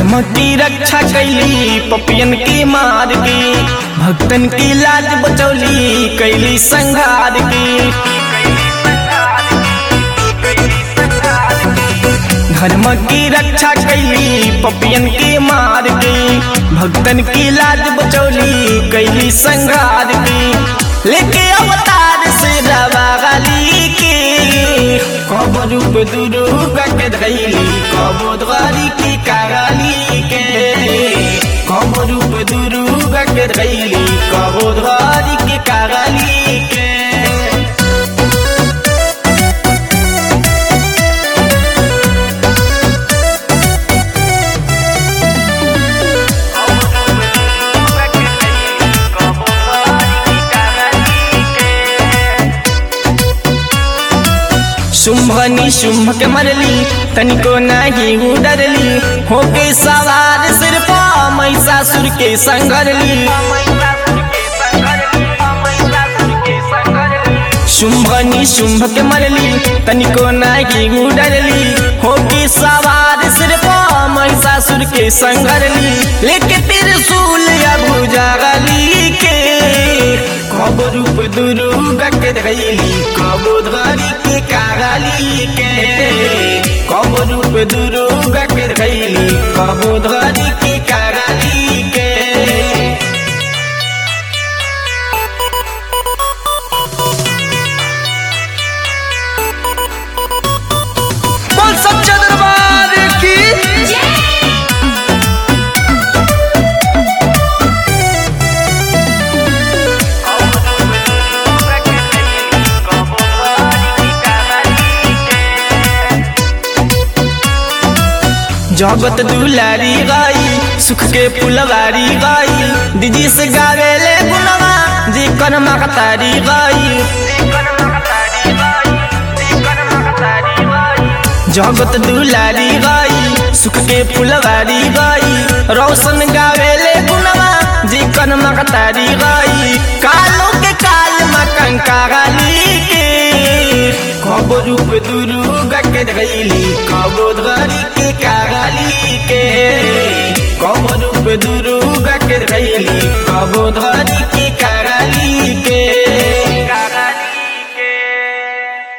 धर्म की रक्षा कैली पपियन की मार की भक्तन की लाज बचौली कैली संघार की धर्म की रक्षा कैली पपियन की मार की भक्तन की लाज बचौली कैली संघार की लेके अवतार से रवाली के कब रूप दुर्गा के धैली कब द्वारी की काली के कब रूप दुर्गा के धैली कब द्वारी की काली के शुंभनी शुंभ के मरली तनिको नहीं उडरली होके सवार सिर पा महिषासुर के संगरली शुंभनी शुंभ के मरली तनिको नहीं उडरली होके सवार सिर पा महिषासुर के संगरली लेके त्रिशूल या भुजागली के कब रूप दुर्गा के धैली कब धरी के कागली के कब रूप दुर्गा के धैली कब धरी के कागली के बोल सच्चा दरबार की जगत दुलारी गाई सुख के फुलवारी गाई दीदी से गावेले गुनवा जी कर मकतारी गाई जगत दुलारी गाई सुख के फुलवारी गाई रोशन गावेले गुनवा जी कर मकतारी गाई कालो के काल मकंका गाली के कब रूप दुर्गा के धैली कब धरी के कागली के कब रूप दुर्गा के धैली कब धरी के